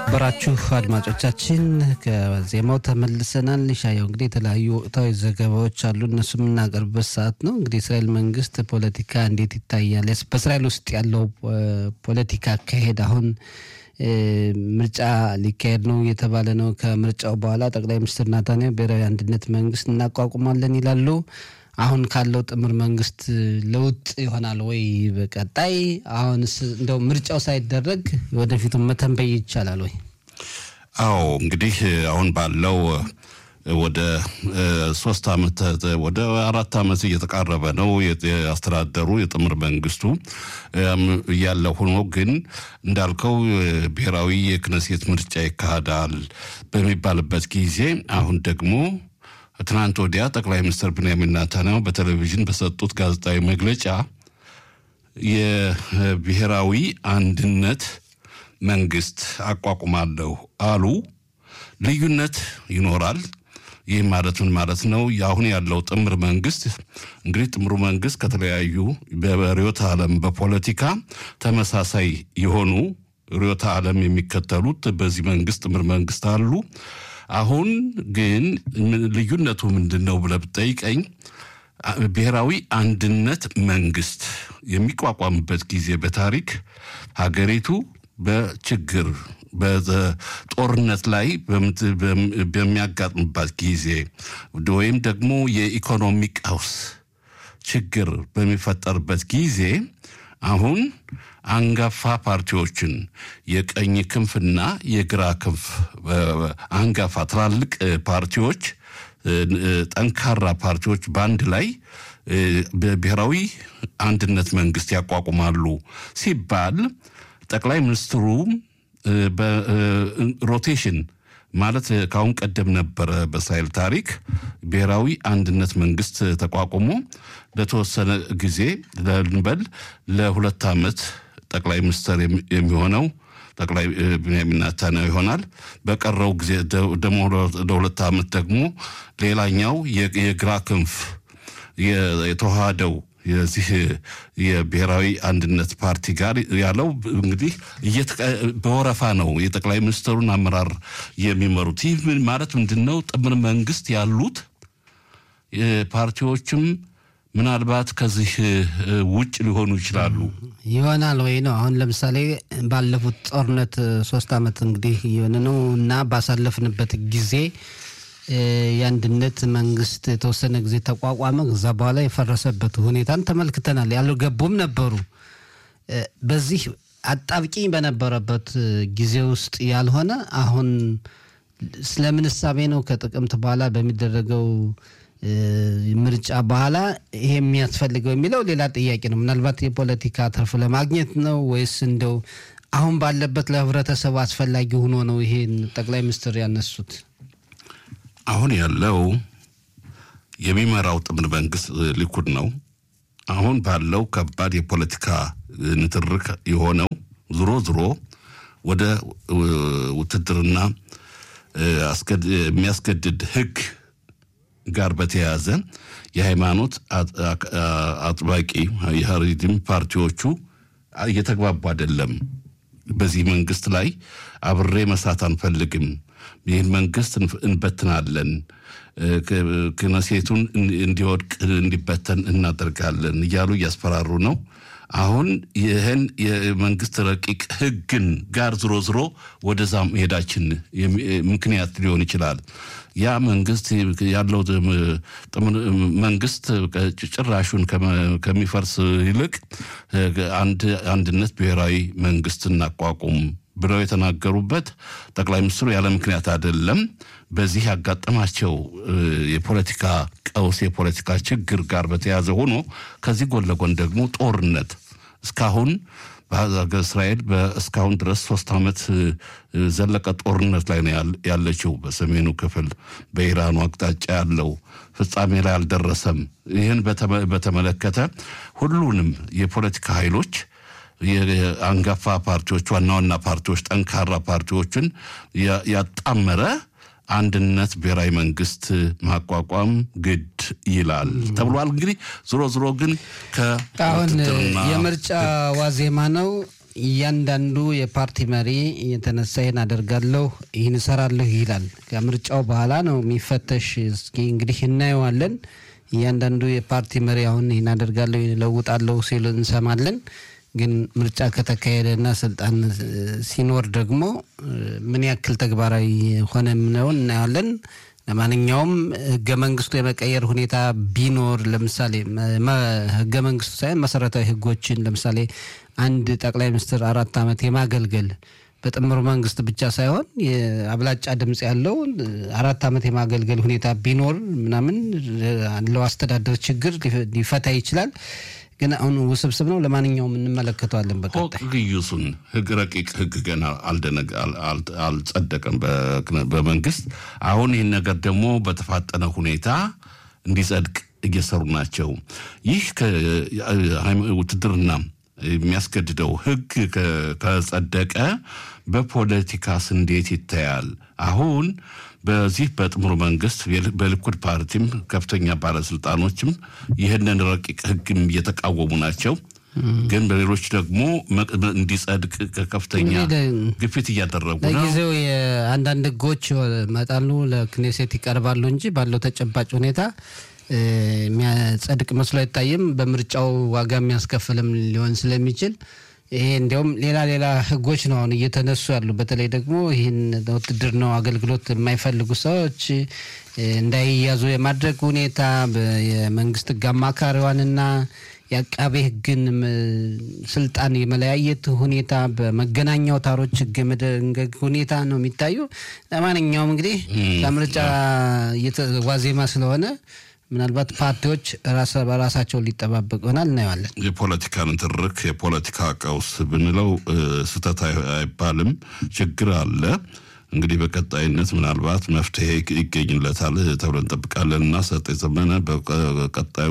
የተከበራችሁ አድማጮቻችን ከዜማው ተመልሰናል። ሻየው እንግዲህ የተለያዩ ወቅታዊ ዘገባዎች አሉ። እነሱ የምናቀርብበት ሰዓት ነው። እንግዲህ እስራኤል መንግስት ፖለቲካ እንዴት ይታያል? በእስራኤል ውስጥ ያለው ፖለቲካ አካሄድ አሁን ምርጫ ሊካሄድ ነው እየተባለ ነው። ከምርጫው በኋላ ጠቅላይ ሚኒስትር ናታንያሁ ብሔራዊ አንድነት መንግስት እናቋቁማለን ይላሉ። አሁን ካለው ጥምር መንግስት ለውጥ ይሆናል ወይ በቀጣይ? አሁንስ እንደው ምርጫው ሳይደረግ ወደፊቱን መተንበይ ይቻላል ወይ? አዎ እንግዲህ አሁን ባለው ወደ ሶስት ዓመት ወደ አራት ዓመት እየተቃረበ ነው ያስተዳደሩ የጥምር መንግስቱ እያለ ሆኖ ግን እንዳልከው ብሔራዊ የክነሴት ምርጫ ይካሄዳል በሚባልበት ጊዜ አሁን ደግሞ ትናንት ወዲያ ጠቅላይ ሚኒስትር ብንያሚን ናታንያሁ በቴሌቪዥን በሰጡት ጋዜጣዊ መግለጫ የብሔራዊ አንድነት መንግስት አቋቁማለሁ አሉ። ልዩነት ይኖራል። ይህ ማለት ምን ማለት ነው? አሁን ያለው ጥምር መንግስት እንግዲህ ጥምሩ መንግስት ከተለያዩ በርዕዮተ ዓለም በፖለቲካ ተመሳሳይ የሆኑ ርዕዮተ ዓለም የሚከተሉት በዚህ መንግስት ጥምር መንግስት አሉ። አሁን ግን ልዩነቱ ምንድን ነው ብለህ ብጠይቀኝ ብሔራዊ አንድነት መንግስት የሚቋቋምበት ጊዜ በታሪክ ሀገሪቱ በችግር በጦርነት ላይ በሚያጋጥምባት ጊዜ ወይም ደግሞ የኢኮኖሚ ቀውስ ችግር በሚፈጠርበት ጊዜ አሁን አንጋፋ ፓርቲዎችን የቀኝ ክንፍና የግራ ክንፍ አንጋፋ ትላልቅ ፓርቲዎች ጠንካራ ፓርቲዎች በአንድ ላይ ብሔራዊ አንድነት መንግስት ያቋቁማሉ ሲባል ጠቅላይ ሚኒስትሩ በሮቴሽን ማለት ከአሁን ቀደም ነበረ በእስራኤል ታሪክ ብሔራዊ አንድነት መንግስት ተቋቁሞ ለተወሰነ ጊዜ ልንበል ለሁለት ዓመት ጠቅላይ ሚኒስትር የሚሆነው ጠቅላይ ብንያሚን ናታንያሁ ይሆናል። በቀረው ጊዜ ደግሞ ለሁለት ዓመት ደግሞ ሌላኛው የግራ ክንፍ የተዋሃደው የዚህ የብሔራዊ አንድነት ፓርቲ ጋር ያለው እንግዲህ በወረፋ ነው የጠቅላይ ሚኒስትሩን አመራር የሚመሩት። ይህ ማለት ምንድን ነው? ጥምር መንግስት ያሉት ፓርቲዎችም ምናልባት ከዚህ ውጭ ሊሆኑ ይችላሉ ይሆናል ወይ ነው። አሁን ለምሳሌ ባለፉት ጦርነት ሶስት ዓመት እንግዲህ የሆነ ነው እና ባሳለፍንበት ጊዜ የአንድነት መንግስት የተወሰነ ጊዜ ተቋቋመ። ከዛ በኋላ የፈረሰበት ሁኔታን ተመልክተናል። ያልገቡም ነበሩ። በዚህ አጣብቂኝ በነበረበት ጊዜ ውስጥ ያልሆነ አሁን ስለምን እሳቤ ነው ከጥቅምት በኋላ በሚደረገው ምርጫ በኋላ ይሄ የሚያስፈልገው የሚለው ሌላ ጥያቄ ነው። ምናልባት የፖለቲካ ትርፍ ለማግኘት ነው ወይስ እንደው አሁን ባለበት ለህብረተሰቡ አስፈላጊ ሆኖ ነው ይሄን ጠቅላይ ሚኒስትር ያነሱት? አሁን ያለው የሚመራው ጥምር መንግስት ሊኩድ ነው። አሁን ባለው ከባድ የፖለቲካ ንትርክ የሆነው ዝሮ ዝሮ ወደ ውትድርና የሚያስገድድ ህግ ጋር በተያያዘ የሃይማኖት አጥባቂ የሀሪድም ፓርቲዎቹ እየተግባቡ አይደለም። በዚህ መንግስት ላይ አብሬ መስራት አንፈልግም፣ ይህን መንግስት እንበትናለን፣ ክነሴቱን እንዲወድቅ እንዲበተን እናደርጋለን እያሉ እያስፈራሩ ነው። አሁን ይህን የመንግስት ረቂቅ ህግን ጋር ዝሮ ዝሮ ወደዛ መሄዳችን ምክንያት ሊሆን ይችላል። ያ መንግስት ያለው መንግስት ጭራሹን ከሚፈርስ ይልቅ አንድ አንድነት ብሔራዊ መንግስት እናቋቁም ብለው የተናገሩበት ጠቅላይ ሚኒስትሩ ያለ ምክንያት አይደለም። በዚህ ያጋጠማቸው የፖለቲካ ቀውስ የፖለቲካ ችግር ጋር በተያያዘ ሆኖ ከዚህ ጎን ለጎን ደግሞ ጦርነት እስካሁን በሀገር እስራኤል እስካሁን ድረስ ሶስት ዓመት ዘለቀ ጦርነት ላይ ነው ያለችው። በሰሜኑ ክፍል በኢራኑ አቅጣጫ ያለው ፍጻሜ ላይ አልደረሰም። ይህን በተመለከተ ሁሉንም የፖለቲካ ኃይሎች የአንጋፋ ፓርቲዎች፣ ዋና ዋና ፓርቲዎች፣ ጠንካራ ፓርቲዎችን ያጣመረ አንድነት ብሔራዊ መንግስት ማቋቋም ግድ ይላል ተብሏል። እንግዲህ ዞሮ ዞሮ ግን አሁን ከውትድርና የምርጫ ዋዜማ ነው። እያንዳንዱ የፓርቲ መሪ የተነሳ ይህን አደርጋለሁ ይህን እሰራለሁ ይላል። ከምርጫው በኋላ ነው የሚፈተሽ። እስኪ እንግዲህ እናየዋለን። እያንዳንዱ የፓርቲ መሪ አሁን ይህን አደርጋለሁ ይህን እለውጣለሁ ሲሉ እንሰማለን። ግን ምርጫ ከተካሄደና ስልጣን ሲኖር ደግሞ ምን ያክል ተግባራዊ ሆነ የምነውን እናየዋለን። ለማንኛውም ህገ መንግስቱ የመቀየር ሁኔታ ቢኖር ለምሳሌ ህገ መንግስቱ ሳይሆን መሰረታዊ ህጎችን ለምሳሌ አንድ ጠቅላይ ሚኒስትር አራት ዓመት የማገልገል በጥምር መንግስት ብቻ ሳይሆን የአብላጫ ድምፅ ያለው አራት ዓመት የማገልገል ሁኔታ ቢኖር ምናምን ያለው አስተዳደር ችግር ሊፈታ ይችላል። ግን አሁን ውስብስብ ነው። ለማንኛውም እንመለከተዋለን በቀጣይ ግዩሱን ህግ ረቂቅ ህግ ገና አልጸደቀም በመንግስት አሁን ይህን ነገር ደግሞ በተፋጠነ ሁኔታ እንዲጸድቅ እየሰሩ ናቸው። ይህ ውትድርና የሚያስገድደው ህግ ከጸደቀ በፖለቲካስ እንዴት ይታያል? አሁን በዚህ በጥምሩ መንግስት በሊኩድ ፓርቲም ከፍተኛ ባለስልጣኖችም ይህንን ረቂቅ ህግም እየተቃወሙ ናቸው። ግን በሌሎች ደግሞ እንዲጸድቅ ከፍተኛ ግፊት እያደረጉ ነው። ለጊዜው የአንዳንድ ህጎች መጣሉ ለክኔሴት ይቀርባሉ እንጂ ባለው ተጨባጭ ሁኔታ የሚያጸድቅ መስሎ አይታይም። በምርጫው ዋጋ የሚያስከፍልም ሊሆን ስለሚችል ይሄ እንዲያውም ሌላ ሌላ ህጎች ነው አሁን እየተነሱ ያሉ። በተለይ ደግሞ ይህን ውትድርናው አገልግሎት የማይፈልጉ ሰዎች እንዳይያዙ የማድረግ ሁኔታ የመንግስት ህግ አማካሪዋንና የአቃቤ ህግን ስልጣን የመለያየት ሁኔታ በመገናኛ አውታሮች ህግ የመደንገግ ሁኔታ ነው የሚታዩ። ለማንኛውም እንግዲህ ከምርጫ ዋዜማ ስለሆነ ምናልባት ፓርቲዎች በራሳቸው ሊጠባበቅ ይሆናል፣ እናየዋለን። የፖለቲካ ንትርክ የፖለቲካ ቀውስ ብንለው ስህተት አይባልም። ችግር አለ። እንግዲህ በቀጣይነት ምናልባት መፍትሄ ይገኝለታል ተብሎ እንጠብቃለን እና ሰጤ ዘመነ በቀጣዩ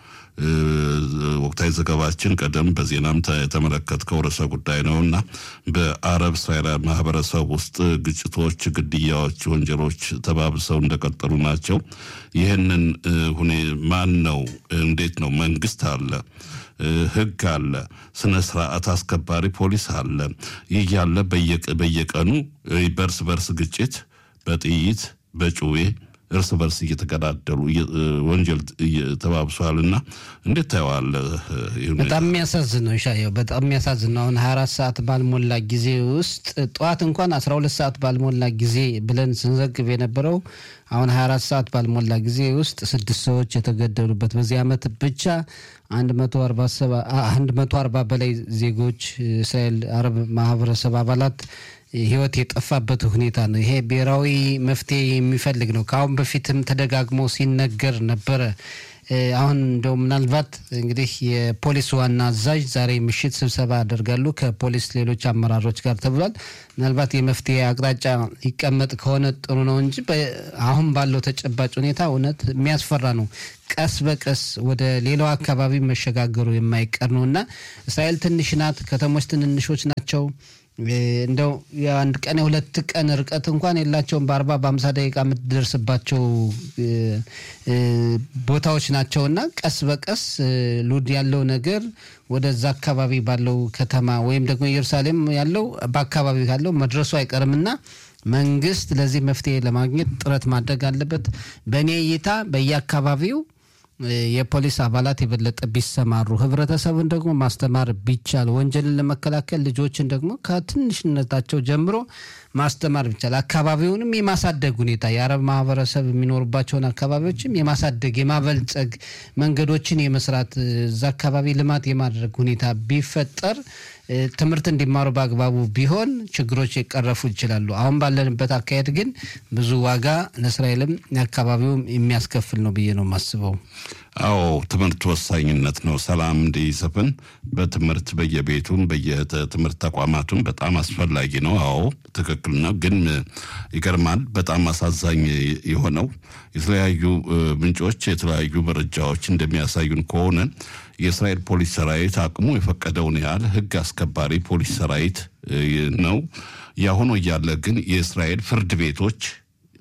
ወቅታዊ ዘገባችን ቀደም በዜናም የተመለከትከው ርዕሰ ጉዳይ ነው እና በአረብ እስራኤል ማህበረሰብ ውስጥ ግጭቶች፣ ግድያዎች፣ ወንጀሎች ተባብሰው እንደቀጠሉ ናቸው። ይህንን ሁኔ ማን ነው? እንዴት ነው? መንግስት አለ፣ ህግ አለ፣ ስነ ስርዓት አስከባሪ ፖሊስ አለ። ይህ ያለ በየቀኑ በእርስ በርስ ግጭት በጥይት በጩቤ እርስ በርስ እየተገዳደሉ ወንጀል ተባብሷል እና እንዴት ታየዋለህ? በጣም የሚያሳዝን ነው ሻየው፣ በጣም የሚያሳዝን ነው። አሁን 24 ሰዓት ባልሞላ ጊዜ ውስጥ ጠዋት እንኳን 12 ሰዓት ባልሞላ ጊዜ ብለን ስንዘግብ የነበረው አሁን 24 ሰዓት ባልሞላ ጊዜ ውስጥ ስድስት ሰዎች የተገደሉበት በዚህ ዓመት ብቻ 140 በላይ ዜጎች እስራኤል አረብ ማህበረሰብ አባላት ህይወት የጠፋበት ሁኔታ ነው። ይሄ ብሔራዊ መፍትሄ የሚፈልግ ነው። ከአሁን በፊትም ተደጋግሞ ሲነገር ነበረ። አሁን እንደው ምናልባት እንግዲህ የፖሊስ ዋና አዛዥ ዛሬ ምሽት ስብሰባ ያደርጋሉ ከፖሊስ ሌሎች አመራሮች ጋር ተብሏል። ምናልባት የመፍትሄ አቅጣጫ ይቀመጥ ከሆነ ጥሩ ነው እንጂ አሁን ባለው ተጨባጭ ሁኔታ እውነት የሚያስፈራ ነው። ቀስ በቀስ ወደ ሌላው አካባቢ መሸጋገሩ የማይቀር ነው እና እስራኤል ትንሽ ናት። ከተሞች ትንንሾች ናቸው። እንደው የአንድ ቀን የሁለት ቀን ርቀት እንኳን የላቸውም። በአርባ በአምሳ ደቂቃ የምትደርስባቸው ቦታዎች ናቸው እና ቀስ በቀስ ሉድ ያለው ነገር ወደዛ አካባቢ ባለው ከተማ ወይም ደግሞ ኢየሩሳሌም ያለው በአካባቢ ካለው መድረሱ አይቀርምና መንግስት ለዚህ መፍትሄ ለማግኘት ጥረት ማድረግ አለበት። በእኔ እይታ በየአካባቢው የፖሊስ አባላት የበለጠ ቢሰማሩ፣ ህብረተሰቡን ደግሞ ማስተማር ቢቻል፣ ወንጀልን ለመከላከል ልጆችን ደግሞ ከትንሽነታቸው ጀምሮ ማስተማር ቢቻል፣ አካባቢውንም የማሳደግ ሁኔታ የአረብ ማህበረሰብ የሚኖሩባቸውን አካባቢዎችም የማሳደግ የማበልጸግ መንገዶችን የመስራት እዛ አካባቢ ልማት የማድረግ ሁኔታ ቢፈጠር ትምህርት እንዲማሩ በአግባቡ ቢሆን ችግሮች ይቀረፉ ይችላሉ። አሁን ባለንበት አካሄድ ግን ብዙ ዋጋ ለእስራኤልም አካባቢውም የሚያስከፍል ነው ብዬ ነው የማስበው። አዎ ትምህርት ወሳኝነት ነው። ሰላም እንዲሰፍን በትምህርት በየቤቱም በየትምህርት ተቋማቱም በጣም አስፈላጊ ነው። አዎ ትክክል ነው። ግን ይገርማል። በጣም አሳዛኝ የሆነው የተለያዩ ምንጮች የተለያዩ መረጃዎች እንደሚያሳዩን ከሆነ የእስራኤል ፖሊስ ሰራዊት አቅሙ የፈቀደውን ያህል ህግ አስከባሪ ፖሊስ ሰራዊት ነው። ያሁኑ እያለ ግን የእስራኤል ፍርድ ቤቶች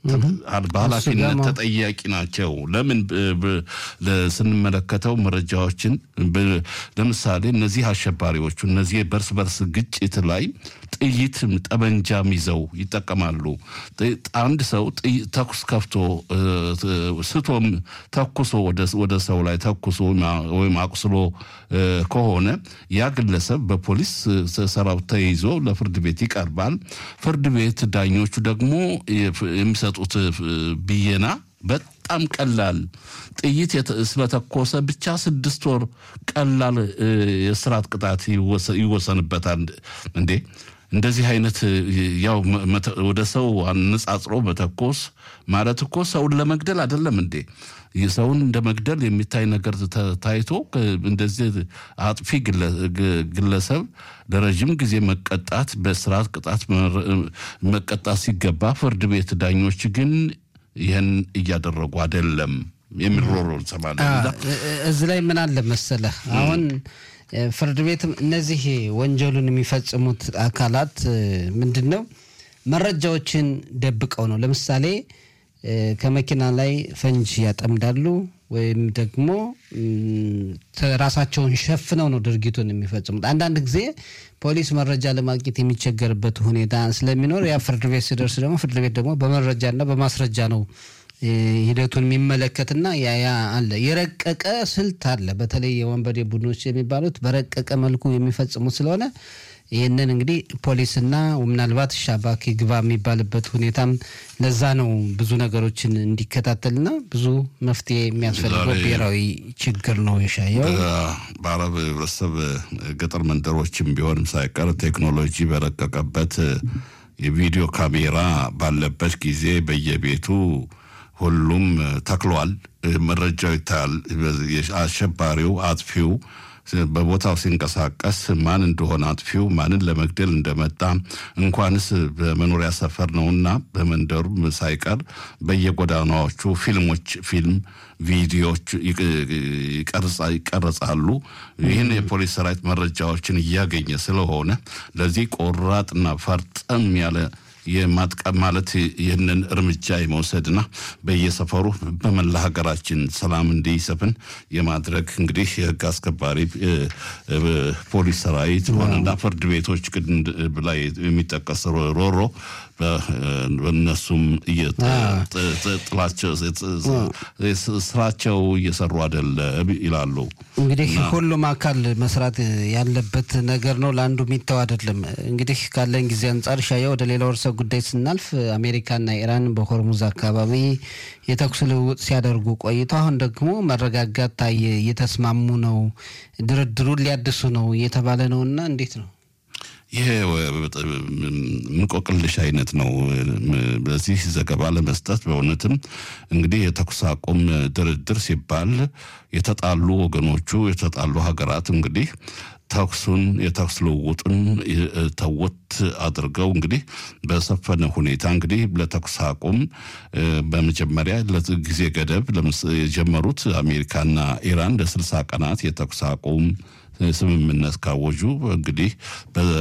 በኃላፊነት ተጠያቂ ናቸው። ለምን ስንመለከተው መረጃዎችን ለምሳሌ እነዚህ አሸባሪዎቹ እነዚህ በርስ በርስ ግጭት ላይ ጥይት ጠመንጃም ይዘው ይጠቀማሉ። አንድ ሰው ተኩስ ከፍቶ ስቶም ተኩሶ ወደ ሰው ላይ ተኩሶ ወይም አቁስሎ ከሆነ ያ ግለሰብ በፖሊስ ሰራዊት ተይዞ ለፍርድ ቤት ይቀርባል። ፍርድ ቤት ዳኞቹ ደግሞ የሚሰጡት ብየና በጣም ቀላል ጥይት ስለተኮሰ ብቻ ስድስት ወር ቀላል የስራት ቅጣት ይወሰንበታል። እንዴ እንደዚህ አይነት ያው ወደ ሰው አነጻጽሮ መተኮስ ማለት እኮ ሰውን ለመግደል አይደለም እንዴ? ሰውን እንደ መግደል የሚታይ ነገር ታይቶ እንደዚህ አጥፊ ግለሰብ ለረዥም ጊዜ መቀጣት በስርዓት ቅጣት መቀጣት ሲገባ ፍርድ ቤት ዳኞች ግን ይህን እያደረጉ አይደለም የሚሮሮ እንሰማለን። እዚህ ላይ ምን አለ መሰለህ አሁን ፍርድ ቤትም እነዚህ ወንጀሉን የሚፈጽሙት አካላት ምንድን ነው መረጃዎችን ደብቀው ነው። ለምሳሌ ከመኪና ላይ ፈንጅ ያጠምዳሉ ወይም ደግሞ ራሳቸውን ሸፍነው ነው ድርጊቱን የሚፈጽሙት። አንዳንድ ጊዜ ፖሊስ መረጃ ለማግኘት የሚቸገርበት ሁኔታ ስለሚኖር ያ ፍርድ ቤት ሲደርስ ደግሞ ፍርድ ቤት ደግሞ በመረጃና በማስረጃ ነው ሂደቱን የሚመለከትና ያ ያ አለ የረቀቀ ስልት አለ። በተለይ የወንበዴ ቡድኖች የሚባሉት በረቀቀ መልኩ የሚፈጽሙት ስለሆነ ይህንን እንግዲህ ፖሊስና ምናልባት ሻባክ ግባ የሚባልበት ሁኔታም ለዛ ነው ብዙ ነገሮችን እንዲከታተልና ብዙ መፍትሄ የሚያስፈልገው ብሔራዊ ችግር ነው የሻየው። በአረብ ህብረተሰብ ገጠር መንደሮችም ቢሆንም ሳይቀር ቴክኖሎጂ በረቀቀበት የቪዲዮ ካሜራ ባለበት ጊዜ በየቤቱ ሁሉም ተክሏል። መረጃው ይታያል። አሸባሪው አጥፊው በቦታው ሲንቀሳቀስ ማን እንደሆነ አጥፊው ማንን ለመግደል እንደመጣ እንኳንስ በመኖሪያ ሰፈር ነውና በመንደሩም ሳይቀር በየጎዳናዎቹ ፊልሞች ፊልም ቪዲዮዎች ይቀረጻሉ። ይህን የፖሊስ ሰራዊት መረጃዎችን እያገኘ ስለሆነ ለዚህ ቆራጥና ፈርጠም ያለ የማጥቀም ማለት ይህንን እርምጃ የመውሰድና በየሰፈሩ በመላ ሀገራችን ሰላም እንዲሰፍን የማድረግ እንግዲህ የህግ አስከባሪ ፖሊስ ሰራዊት ሆነና ፍርድ ቤቶች ላይ የሚጠቀስ ሮሮ በእነሱም ስራቸው እየሰሩ አይደለም ይላሉ። እንግዲህ ሁሉም አካል መስራት ያለበት ነገር ነው። ለአንዱ የሚተው አይደለም። እንግዲህ ካለን ጊዜ አንጻር ሻያ ወደ ሌላ ርዕሰ ጉዳይ ስናልፍ አሜሪካና ኢራን በሆርሙዝ አካባቢ የተኩስ ልውውጥ ሲያደርጉ ቆይተው አሁን ደግሞ መረጋጋት ታየ፣ እየተስማሙ ነው፣ ድርድሩን ሊያድሱ ነው እየተባለ ነው እና እንዴት ነው? ይሄ እንቆቅልሽ አይነት ነው። በዚህ ዘገባ ለመስጠት በእውነትም እንግዲህ የተኩስ አቁም ድርድር ሲባል የተጣሉ ወገኖቹ የተጣሉ ሀገራት እንግዲህ ተኩሱን የተኩስ ልውውጡን ተወት አድርገው እንግዲህ በሰፈነ ሁኔታ እንግዲህ ለተኩስ አቁም በመጀመሪያ ለጊዜ ገደብ የጀመሩት አሜሪካና ኢራን ለስልሳ ቀናት የተኩስ አቁም ስምምነት ካወጁ እንግዲህ